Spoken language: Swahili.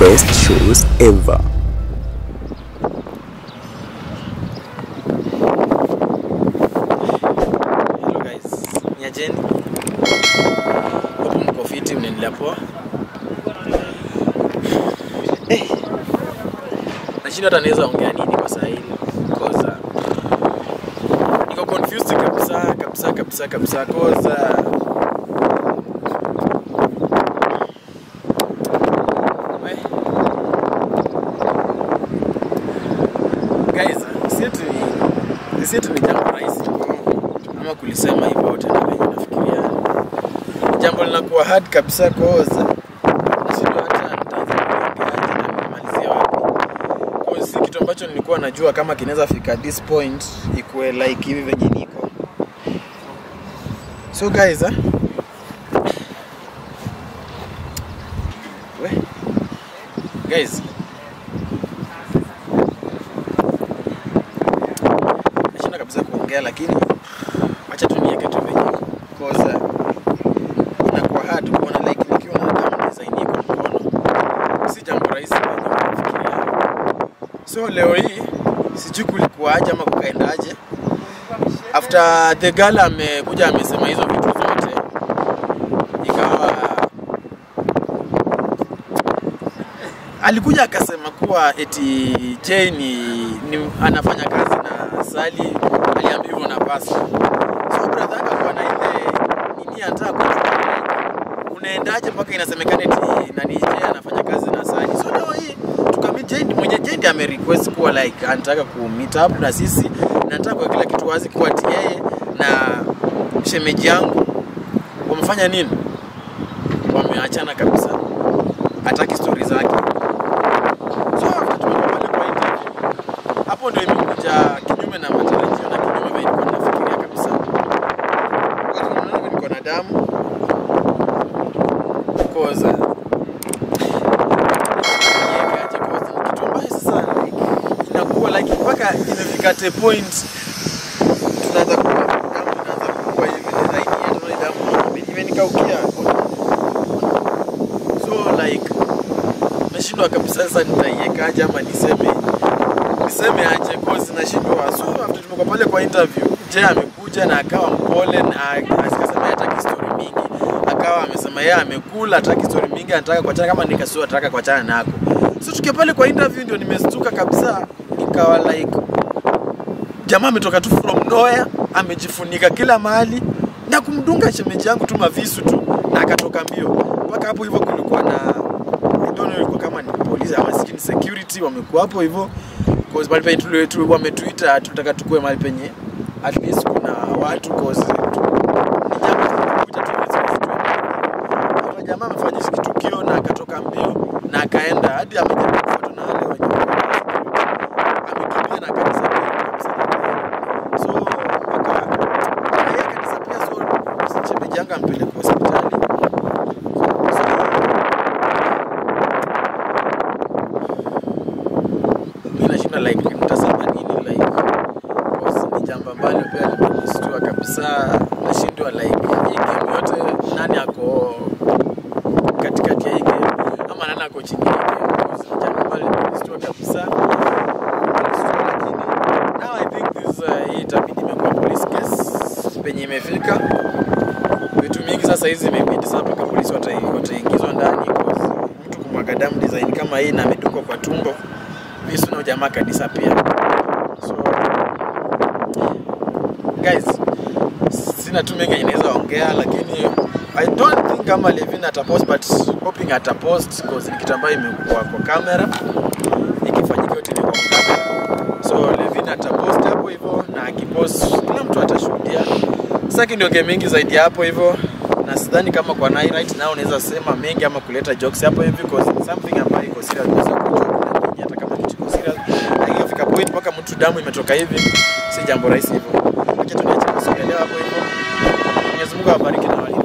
best shows ever. Hello guys, ni ajeni. Hapo mko fiti, mnaendelea poa? Eh. Nashinda hata naweza ongea nini kwa saa hili. Cause uh, niko confused kabisa kabisa kabisa kabisa cause uh, we. Guys, si eti si eti ni jambo rahisi ama kulisema hivyo tena venye nafikiria Ni jambo linakuwa hard kabisa cause nashindwa hata nitaanza kuongeaje na nimalizia wapi cause si kitu ambacho nilikuwa najua kama kinaweza fika this point ikuwe like hivi venye niko so guys eh? we guys nashinda kabisa kuongea lakini wacha tu niweke tu venye koza inakuwa hard kuona like nikiwa na damu design iko mkono si jambo rahisi venye unafikiria so leo hii sijui kulikuwaje ama kukaendaje after the girl amekuja amesema hizo vitu zote ikawa alikuja akasema kuwa eti Jay ni, ni anafanya kazi na Sally, aliambiwa hivyo na pasta. So brother yake alikuwa na ile nini anataka kujua unaendaje mpaka inasemekana eti nani Jay anafanya kazi na Sally. So leo hii tukamit Jay mwenye Jay ndiye ame request kuwa like anataka ku meet up na sisi na anataka kwa kila kitu wazi kuwa ati yeye na shemeji yangu wamefanya nini? Wameachana kabisa, hataki stori zake. So after tumekuwa pale kwa interview, hapo ndio imekuja kinyume na matarajio na kinyume vile nilikuwa nafikiria kabisa. Wakati unaona mimi niko na damu cause uh, niwekaje cause ni kitu ambayo sasa like, inakuwa like mpaka imefika the point tunaanza kuwa damu inaanza kukua hivi design yetu na damu imenikaukia so like nashindwa kabisa sasa nitaiwekaje ama niseme niseme aje cause nashindwa so after tumekuwa pale kwa interview je amekuja na akawa mpole na asikasema yeye hataki story mingi akawa amesema yeye amekula hataki story mingi anataka kuachana kama nikasua anataka kuachana nako so tukiwa pale kwa interview ndio nimestuka kabisa nikawa like jamaa ametoka tu from nowhere amejifunika kila mahali na kumdunga shemeji yangu tu mavisu tu na akatoka mbio mpaka hapo hivyo kulikuwa na I don't know ilikuwa kama ni polisi ama sijui ni security wamekuwa hapo hivyo cause mahali penye tuli- tuli- wametuita tunataka tukue mahali penye at least kuna watu cause tu- ni jambo tulikuja tu hivi sisi tu. Hata jamaa amefanya hiki tukio na akatoka mbio na akaenda hadi amejaribu kufuatwa na wale wenye amekimbia na akadisappear kabisa. So mpaka yeye akadisappear so shemeji yangu ampeleka hospitali. So, mi nashinda like nitasema nini like cause ni jambo ambalo pia limenistua kabisa nashindwa like hii game yote nani ako katikati ya hii game ama nani ako chini ya hii game cause ni jambo ambalo limenistua kabisa Limenistua lakini now I think this uh, hii itabidi imekuwa police case penye imefika vitu mingi sasa hizi imebidi sasa mpaka polisi watai- wataingizwa ndani cause mtu kumwaga damu design kama hii na amedungwa kwa tumbo visu na jamaa kadisapia so guys sina tu mengi inaweza ongea lakini i don't think kama levin atapost but hoping atapost cause ni kitu ambayo imekuwa kwa kamera ikifanyika yote ni kwa kamera so levin atapost hapo hivyo na akipost kila mtu atashuhudia sasa ndio game mingi zaidi ya hapo hivyo na sidhani kama kwa Nai right now unaweza sema mengi ama kuleta jokes hapo hivi because something ambayo iko serious unaweza kujua kuna mengi hata kama kitu iko serious lakini ifika point mpaka mtu damu imetoka hivi si jambo rahisi hivyo acha tu niache kusongelea hapo hivyo Mwenyezi Mungu awabariki na wali